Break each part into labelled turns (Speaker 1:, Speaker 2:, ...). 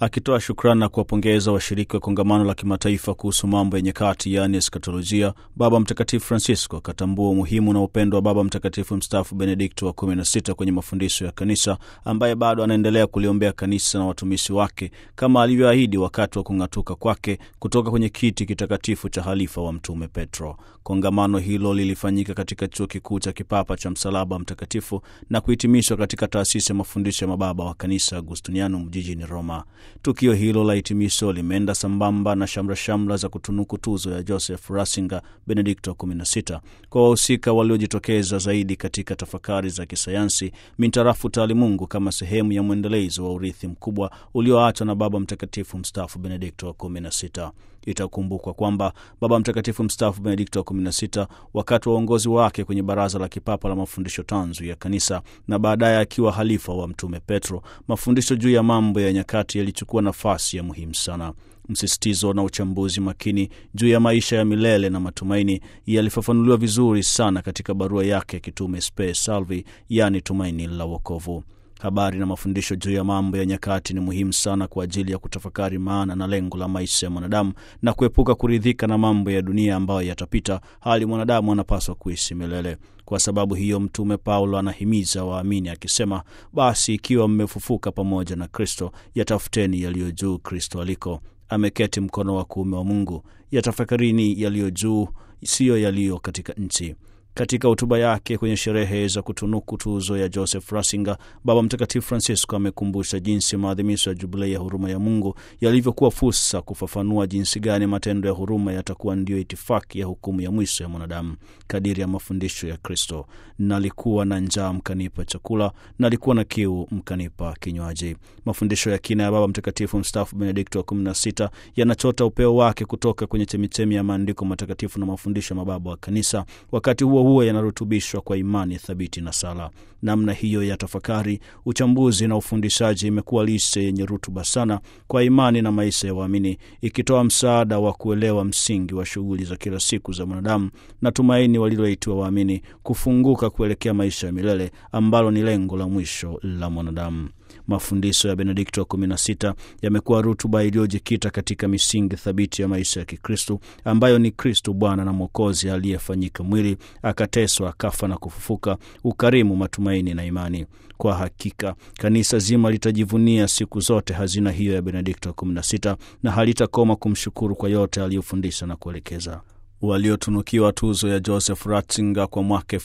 Speaker 1: Akitoa shukrani na kuwapongeza washiriki wa kongamano la kimataifa kuhusu mambo ya nyakati, yaani eskatolojia, Baba Mtakatifu Francisco akatambua umuhimu na upendo wa Baba Mtakatifu mstaafu Benedikto wa 16 kwenye mafundisho ya Kanisa, ambaye bado anaendelea kuliombea kanisa na watumishi wake kama alivyoahidi wakati wa kung'atuka kwake kutoka kwenye kiti kitakatifu cha halifa wa Mtume Petro. Kongamano hilo lilifanyika katika chuo kikuu cha kipapa cha Msalaba Mtakatifu na kuhitimishwa katika taasisi ya mafundisho ya mababa wa kanisa Agustinianum jijini Roma. Tukio hilo la hitimisho limeenda sambamba na shamrashamra za kutunuku tuzo ya Joseph Ratzinger Benedikto 16 kwa wahusika waliojitokeza zaidi katika tafakari za kisayansi mintarafu taalimungu kama sehemu ya mwendelezo wa urithi mkubwa ulioachwa na Baba Mtakatifu mstaafu Benedikto wa 16. Itakumbukwa kwamba Baba Mtakatifu mstaafu Benedikto wa 16 wakati wa uongozi wake kwenye Baraza la Kipapa la Mafundisho Tanzu ya Kanisa na baadaye akiwa halifa wa Mtume Petro, mafundisho juu ya mambo ya nyakati yalichukua nafasi ya muhimu sana. Msisitizo na uchambuzi makini juu ya maisha ya milele na matumaini yalifafanuliwa vizuri sana katika barua yake ya kitume Spe Salvi, yaani tumaini la wokovu. Habari na mafundisho juu ya mambo ya nyakati ni muhimu sana kwa ajili ya kutafakari maana na lengo la maisha ya mwanadamu na kuepuka kuridhika na mambo ya dunia ambayo yatapita, hali mwanadamu anapaswa kuishi milele. Kwa sababu hiyo, Mtume Paulo anahimiza waamini akisema, basi ikiwa mmefufuka pamoja na Kristo, yatafuteni yaliyo juu, Kristo aliko ameketi mkono wa kuume wa Mungu, yatafakarini yaliyo juu, siyo yaliyo katika nchi. Katika hotuba yake kwenye sherehe za kutunuku tuzo ya Joseph Ratzinger, Baba Mtakatifu Francisco amekumbusha jinsi maadhimisho ya Jubilei ya huruma ya Mungu yalivyokuwa fursa kufafanua jinsi gani matendo ya huruma yatakuwa ndiyo itifaki ya hukumu ya mwisho ya mwanadamu kadiri ya mafundisho ya Kristo: nalikuwa na njaa mkanipa chakula, nalikuwa na kiu mkanipa kinywaji. Mafundisho ya kina ya Baba Mtakatifu mstaafu Benedikto wa 16 yanachota upeo wake kutoka kwenye chemichemi ya maandiko matakatifu na mafundisho ya mababa wa Kanisa, wakati huo huo yanarutubishwa kwa imani thabiti na sala. Namna hiyo ya tafakari, uchambuzi na ufundishaji imekuwa lishe yenye rutuba sana kwa imani na maisha ya waamini, ikitoa msaada wa kuelewa msingi wa shughuli za kila siku za mwanadamu na tumaini waliloitiwa waamini kufunguka kuelekea maisha ya milele ambalo ni lengo la mwisho la mwanadamu. Mafundisho ya Benedikto wa 16 yamekuwa rutuba iliyojikita katika misingi thabiti ya maisha ya Kikristu ambayo ni Kristu Bwana na Mwokozi aliyefanyika mwili, akateswa, akafa na kufufuka, ukarimu, matumaini na imani. Kwa hakika kanisa zima litajivunia siku zote hazina hiyo ya Benedikto wa 16 na halitakoma kumshukuru kwa yote aliyofundisha na kuelekeza. Waliotunukiwa tuzo ya Joseph Ratzinger kwa mwaka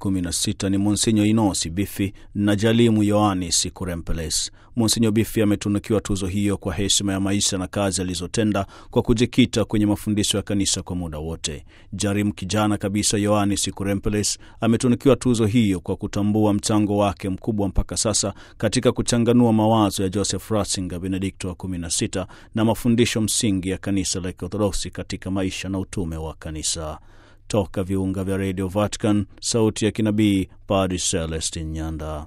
Speaker 1: 2016 ni Monsinyo Inosi Bifi na Jalimu Yoanis Kurempeles. Monsinyo Bifi ametunukiwa tuzo hiyo kwa heshima ya maisha na kazi alizotenda kwa kujikita kwenye mafundisho ya kanisa kwa muda wote. Jarimu kijana kabisa Yoanis Kurempeles ametunukiwa tuzo hiyo kwa kutambua mchango wake mkubwa mpaka sasa katika kuchanganua mawazo ya Joseph Ratzinger Benedikto wa 16 na mafundisho msingi ya kanisa la Kiorthodoksi katika maisha na utume wa kanisa. Toka viunga vya Radio Vatican, sauti ya kinabii, Padre Celestin Nyanda.